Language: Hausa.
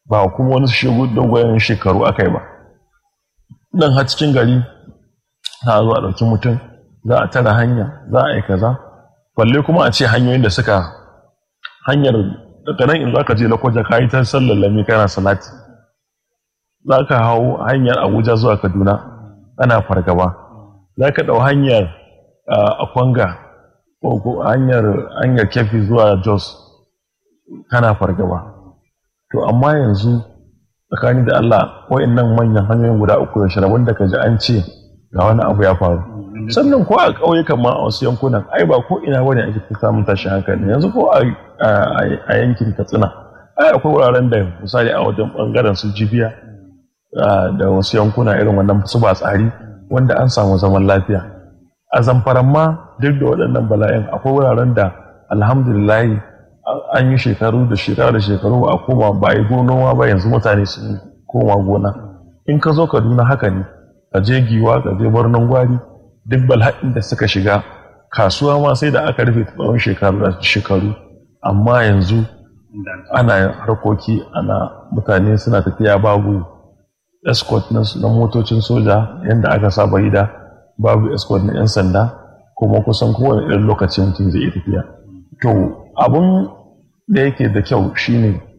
ba kuma wani shigo dogon shekaru aka yi ba nan har cikin gari za a zo a ɗauki mutum za a tara hanya za a yi kaza balle kuma a ce hanyoyin da suka hanyar daga nan in za ka je lakwaja ka yi ta sallar lami kana salati za ka hau hanyar abuja zuwa kaduna ana fargaba za ka ɗau hanyar akwanga ko hanyar hanyar kefi zuwa jos kana fargaba to amma yanzu tsakani da allah nan manyan hanyoyin guda uku da shiraban da ka ji an ce ga wani abu ya faru sannan ko a ƙauyukan ma a wasu yankunan ai ba ko ina bane ake ta samun tashin hankali yanzu ko a yankin katsina ai akwai wuraren da misali a wajen bangaren su jibiya da wasu yankuna irin wannan su ba tsari wanda an samu zaman lafiya a zamfaran ma duk da waɗannan bala'in akwai wuraren da alhamdulillah an yi shekaru da shekara da shekaru ba a koma ba a yi gonowa ba yanzu mutane sun koma gona in ka zo kaduna haka ne ka je giwa ka je birnin gwari duk bala'in da suka shiga kasuwa ma sai da aka rufe tsawon shekaru da shekaru amma yanzu ana harkoki ana mutane suna tafiya babu escort na motocin soja yadda aka saba yi da babu escort na 'yan sanda kuma kusan kowane irin lokaci mutum zai iya tafiya to abun da yake da kyau shine